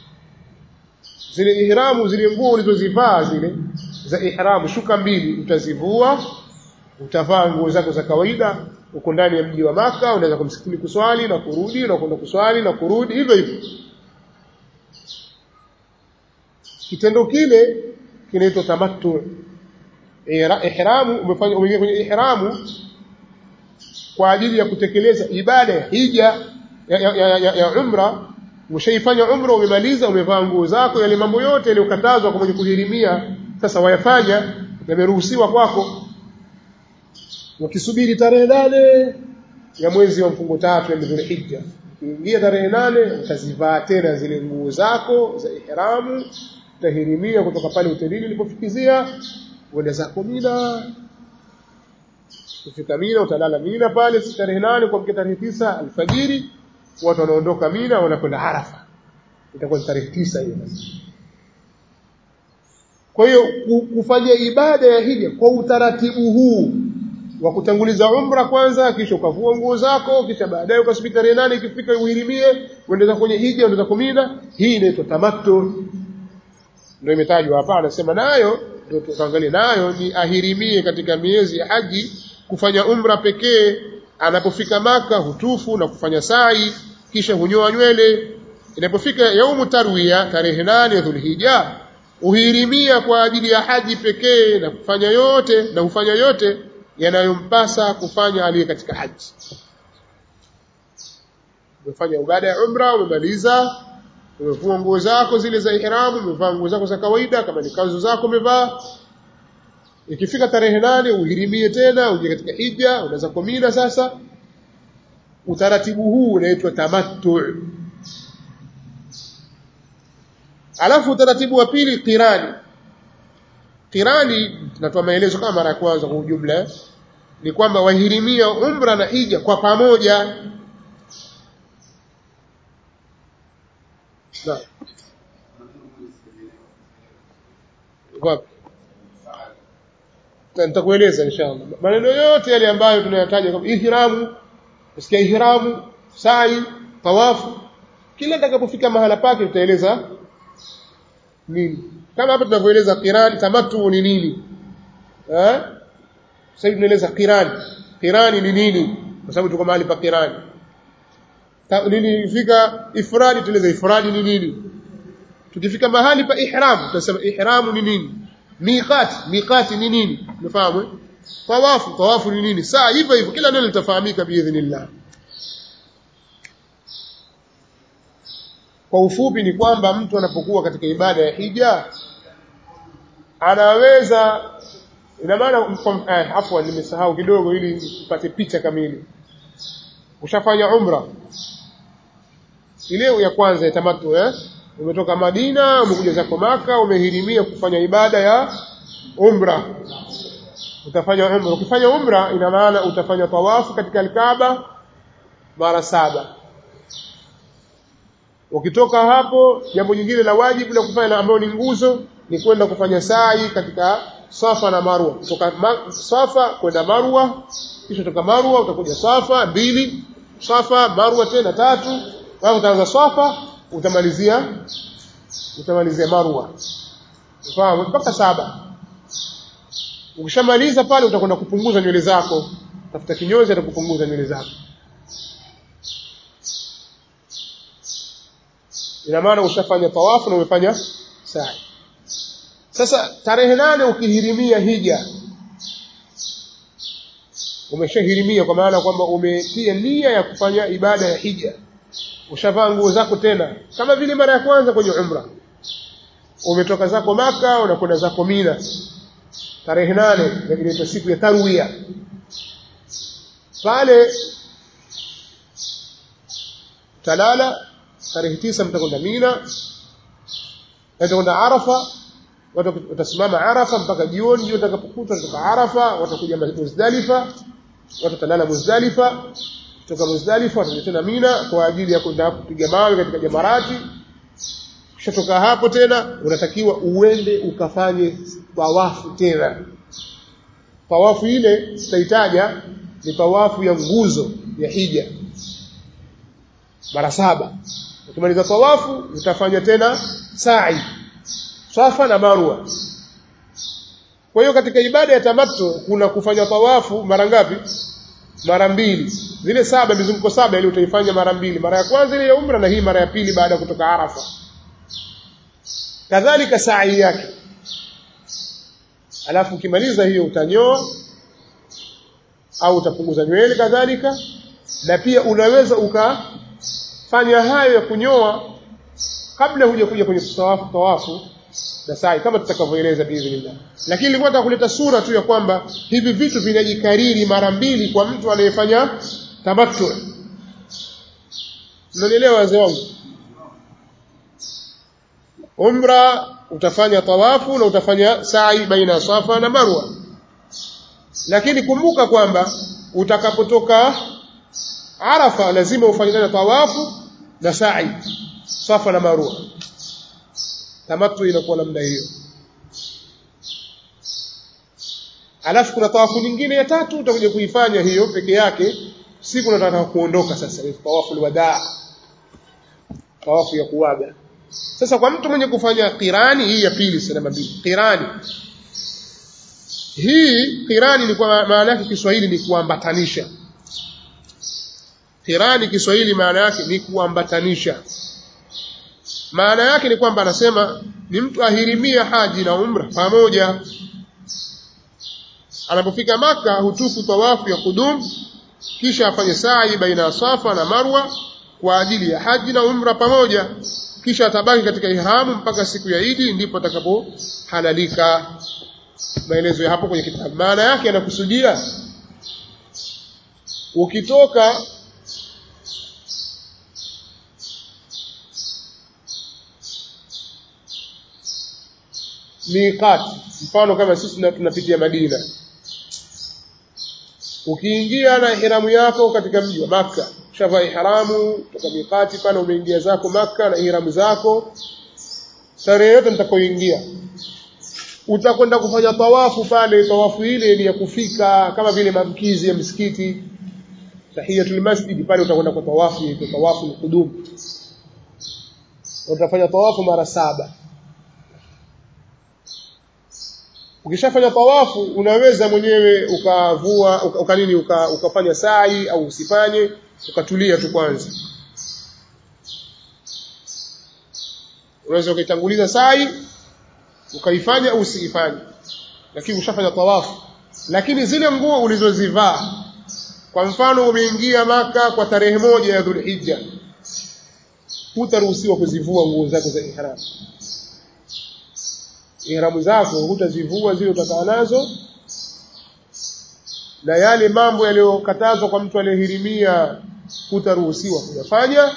zile ihramu zile nguo ulizozivaa zile za ihramu shuka mbili utazivua utavaa nguo zako za kawaida uko ndani ya mji wa maka unaweza kumsikini kuswali na kurudi na kwenda kuswali na kurudi hivyo hivyo kitendo kile kinaitwa tamattu ihramu umefanya umeingia kwenye ihramu kwa ajili ya kutekeleza ibada ya hija ya, ya, ya, ya, ya umra ushaifanya umra umemaliza umevaa nguo zako yale mambo yote yaliyokatazwa kwa mwenye kuhirimia sasa wayafanya yameruhusiwa kwako wakisubiri tarehe nane ya mwezi wa mfungo tatu ya Dhulhijja ukiingia tarehe nane utazivaa tena zile nguo zako za ihramu utahirimia kutoka pale hotelini ulipofikizia uende zako Mina Ukifika Mina utalala Mina pale tarehe nane kuamkia tarehe tisa alfajiri watu wanaondoka Mina wanakwenda Arafa itakuwa tarehe tisa hiyo kwa hiyo kufanya ibada ya hija kwa utaratibu huu wa kutanguliza umra kwanza kisha ukavua nguo zako kisha baadaye ukasubiri tarehe nane ikifika uhirimie uendeza kwenye hija uendeza kumina hii inaitwa tamattu ndio imetajwa hapa anasema nayo ndio tukaangalia nayo ni ahirimie katika miezi ya haji kufanya umra pekee anapofika maka hutufu na kufanya sai kisha hunyoa nywele inapofika yaumu tarwiya tarehe nane ya dhulhija uhirimia kwa ajili ya haji pekee na kufanya yote na hufanya yote yanayompasa kufanya aliye katika haji umefanya ibada ya umra umemaliza umevua nguo zako zile za ihramu umevaa nguo zako za kawaida kama ni kanzu zako umevaa ikifika tarehe nane uhirimie tena uje katika hija unaweza kumina sasa utaratibu huu unaitwa tamattu alafu utaratibu wa pili qirani qirani tunatoa maelezo kama mara ya kwanza kwa ujumla ni kwamba wahirimia umra na hija kwa pamoja na wapi nitakueleza inshallah maneno yote yale ambayo tunayataja kama ihramu usikia ihramu sai tawafu kila atakapofika mahala pake tutaeleza nini kama hapa tunavyoeleza qirani tamattu ni nini eh sasa hivi tunaeleza qirani qirani ni nini kwa sababu tuko mahali pa qirani nini ifika ifradi tueleza ifradi ni nini tukifika mahali pa ihram tutasema ihramu ni nini miqati miqati ni nini umefahamu tawafu tawafu ni nini saa hivyo hivyo kila neno litafahamika biidhnillah kwa ufupi ni kwamba mtu anapokuwa katika ibada ya hija anaweza ina maana eh, afwan nimesahau kidogo ili upate picha kamili ushafanya umra ile ya kwanza ya tamattu eh umetoka Madina umekuja zako maka umehirimia kufanya ibada ya umra utafanya umra ukifanya umra ina maana utafanya tawafu katika alkaaba mara saba ukitoka hapo jambo jingine la wajibu la kufanya ambayo ni nguzo ni kwenda kufanya sa'i katika Safa na Marwa kutoka ma, Safa kwenda Marwa kisha kutoka Marwa utakuja Safa mbili Safa Marwa tena tatu hapo utaanza Safa utamalizia utamalizia Marwa ufahamu mpaka saba ukishamaliza pale utakwenda kupunguza nywele zako tafuta kinyozi atakupunguza nywele zako ina maana ushafanya tawafu na umefanya sa'i sasa tarehe nane ukihirimia hija umeshahirimia kwa maana kwamba umetia nia ya kufanya ibada ya hija ushavaa nguo zako tena kama vile mara ya kwanza kwenye umra umetoka zako maka unakwenda zako mina tarehe nane inaitwa siku ya tarwiya pale talala tarehe tisa mtakwenda mina mtakwenda arafa watasimama arafa mpaka jioni jioni utakapokuta kutoka arafa watakuja muzdalifa watatalala muzdalifa kutoka muzdalifa watakuja tena mina kwa ajili ya kwenda kupiga mawe katika jamarati ukishatoka hapo tena unatakiwa uende ukafanye tawafu tena tawafu ile tutahitaja ni tawafu ya nguzo ya hija mara saba ukimaliza tawafu utafanya tena sa'i Safa na Marwa kwa hiyo katika ibada ya tamattu kuna kufanya tawafu mara ngapi mara mbili zile saba mizunguko saba ile utaifanya mara mbili mara ya kwanza ile ya umra na hii mara ya pili baada ya kutoka Arafa kadhalika sa'i yake alafu ukimaliza hiyo utanyoa au utapunguza nywele kadhalika na pia unaweza ukafanya hayo ya kunyoa kabla huja kuja kwenye tawafu tawafu na sa'i kama tutakavyoeleza biidhnillah lakini nilikuwa nataka kuleta sura tu ya kwamba hivi vitu vinajikariri mara mbili kwa mtu anayefanya tamattu mnanielewa wazee wangu umra utafanya tawafu na utafanya sa'i baina safa na marwa lakini kumbuka kwamba utakapotoka arafa lazima ufanye tena tawafu na sa'i safa na marwa tamattu inakuwa namna hiyo alafu kuna tawafu nyingine ya tatu utakuja kuifanya hiyo peke yake siku unataka kuondoka sasa ni tawafu alwadaa tawafu ya kuaga sasa kwa mtu mwenye kufanya qirani hii ya pili sema mbili qirani hii qirani ni kwa maana yake Kiswahili ni kuambatanisha qirani Kiswahili maana yake ni kuambatanisha maana yake ni kwamba anasema ni mtu ahirimia haji na umra pamoja anapofika maka hutufu tawafu ya kudum kisha afanye sa'i baina ya safa na marwa kwa ajili ya haji na umra pamoja kisha atabaki katika ihramu mpaka siku ya Idi ndipo atakapohalalika maelezo ya hapo kwenye kitabu maana yake anakusudia ukitoka miqat mfano kama sisi tunapitia Madina ukiingia na ihramu yako katika mji wa Makka shavaa ihramu kutoka miqati pale umeingia zako Makka na ihramu zako tarehe yote mtakoingia utakwenda kufanya tawafu pale tawafu ile ni ya kufika kama vile mamkizi ya msikiti tahiyatul masjid pale utakwenda kwa tawafu ni tawafu ni kudum utafanya tawafu mara saba ukishafanya tawafu unaweza mwenyewe ukavua uka, uka nini uka, ukafanya sai au usifanye ukatulia tu kwanza unaweza ukaitanguliza sai ukaifanya au usiifanye lakini ushafanya tawafu lakini zile nguo ulizozivaa kwa mfano umeingia maka kwa tarehe moja ya dhulhijja hutaruhusiwa kuzivua nguo zako za ihram ihramu zako hutazivua zile utakaa nazo na yale mambo yaliyokatazwa kwa mtu aliyehirimia hutaruhusiwa kuyafanya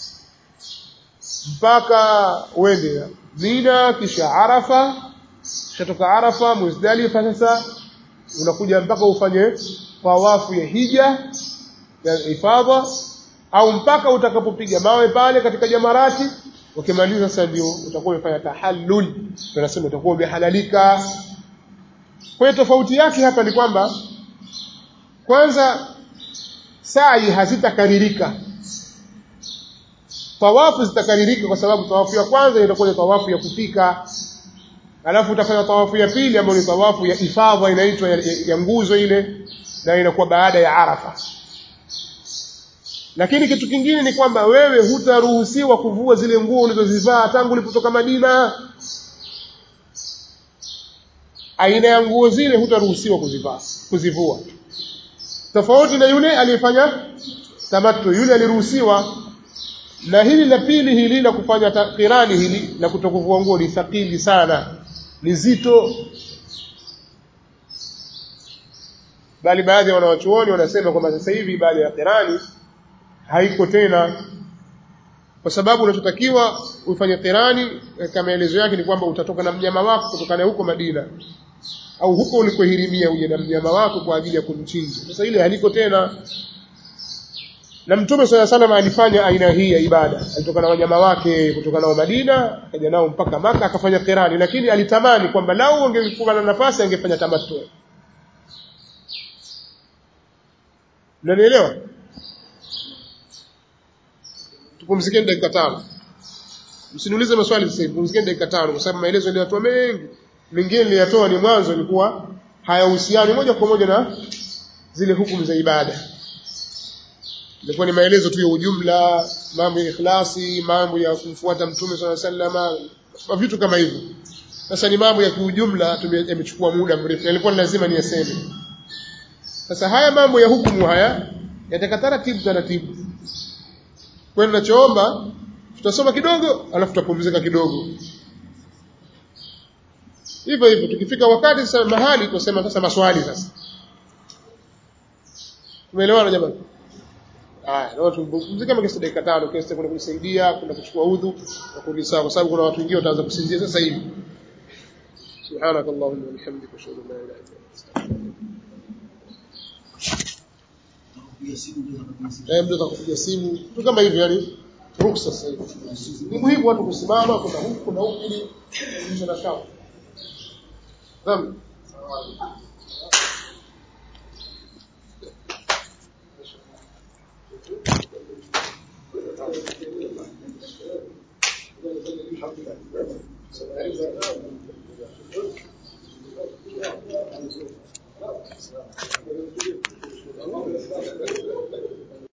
mpaka uende Mina kisha Arafa kishatoka Arafa Muzdalifa sasa unakuja mpaka ufanye tawafu ya hija ya ifadha au mpaka utakapopiga mawe pale katika jamarati ukimaliza sasa ndio utakuwa umefanya tahallul tunasema utakuwa umehalalika kwa hiyo tofauti yake hapa ni kwamba kwanza sai hazitakaririka tawafu zitakaririka kwa sababu tawafu ya kwanza itakuwa ni tawafu ya kufika alafu utafanya tawafu ya pili ambayo ni tawafu ya ifadha inaitwa ya, ya, ya nguzo ile na inakuwa baada ya arafa lakini kitu kingine ni kwamba wewe hutaruhusiwa kuvua zile nguo ulizozivaa tangu ulipotoka Madina aina ya nguo zile hutaruhusiwa kuzivaa kuzivua tofauti na yule aliyefanya tamattu yule aliruhusiwa na hili la pili hili la kufanya kirani hili la kutokuvua nguo ni thakili sana ni zito bali baadhi ya wanawachuoni wanasema kwamba sasa hivi ibada ya kirani haiko tena kwa sababu unachotakiwa ufanye kirani katika maelezo yake ni kwamba utatoka na mnyama wako kutoka naye huko Madina au huko ulikohirimia uje na mnyama wako kwa ajili ya kumchinja sasa ile haliko tena na mtume swalla salam alifanya aina hii ya ibada alitoka na wanyama wake kutoka nao Madina akaja nao mpaka maka akafanya kirani lakini alitamani kwamba lau angekuwa na nafasi angefanya tamattu Unanielewa? Tupumzikeni dakika tano. Msiniulize maswali sasa hivi, pumzikeni dakika tano kwa sababu maelezo niliyatoa mengi. Mengine niliyatoa ni mwanzo ilikuwa hayahusiani moja kwa moja na zile hukumu za ibada. Ilikuwa ni maelezo tu ya ujumla, mambo ya ikhlasi, mambo ya kumfuata Mtume swalla sallama, vitu kama hivyo. Sasa ni mambo ya kiujumla yamechukua muda mrefu. Yalikuwa lazima niyaseme. Sasa haya mambo ya hukumu haya yataka taratibu taratibu. Kwa hiyo ninachoomba tutasoma kidogo alafu tutapumzika kidogo. Hivyo hivyo tukifika wakati sasa mahali tusema sasa maswali sasa. Umeelewana jamani? Haya, leo tupumzike kama kiasi dakika tano kiasi kwenda kusaidia, kwenda kuchukua udhu na kurudi sawa kwa sababu kuna watu wengine wataanza kusinzia sasa hivi. Subhanakallahumma wa bihamdika ashhadu an la ilaha illa anta astaghfiruka Eh, mtu atakupiga simu tu kama hivyo, yani ruksa sasa hivi. Ni muhimu watu kusimama kuna huku kuna huku ili kuisha na shamba. Naam. Alhamdulillah.